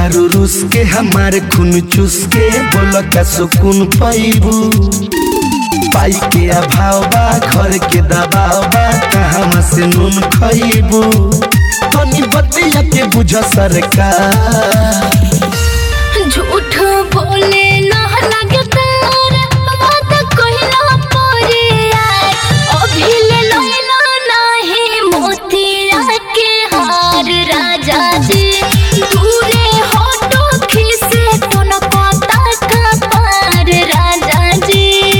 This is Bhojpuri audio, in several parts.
तारू रूस के हमारे खून चूस के बोल का सुकून पैबू पाई के अभाव बा घर के दबाव बा कहाँ से नून खैबू तनी बतिया के बुझ सरकार झूठ बोले ना लगे तार बात कहला परे यार अभी ले लैला नाही मोतिया के हार राजा जी दूरे हटो खिसे कोन पता का पार राजा जी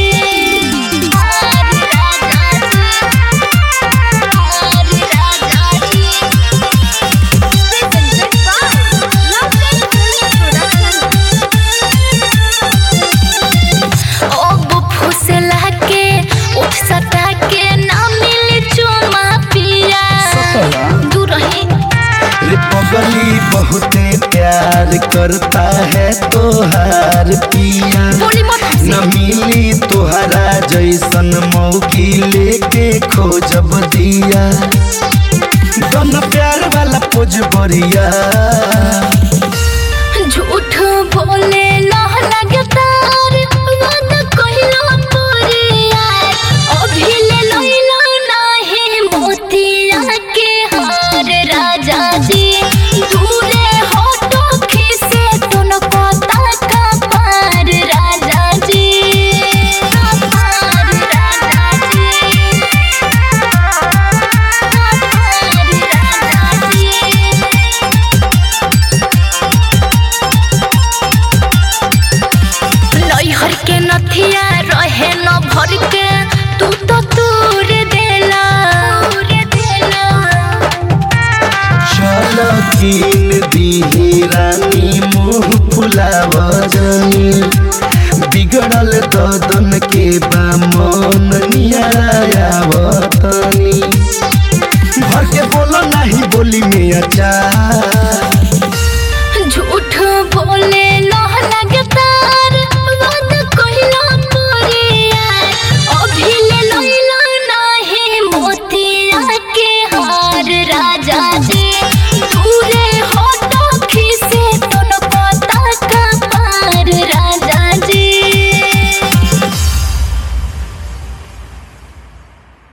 हार राजा जी हार राजा जी अब फुसला के उठ सटा के ना मिले चुमा पिया दूर रही रे पगली बहुते प्यार करता है तोहार पिया बोली मत हंसी। न मिली तोहरा जैसन मौकी लेके खोजब दिया दोनों प्यार वाला पोज बढ़िया झूठ बोले ना लगता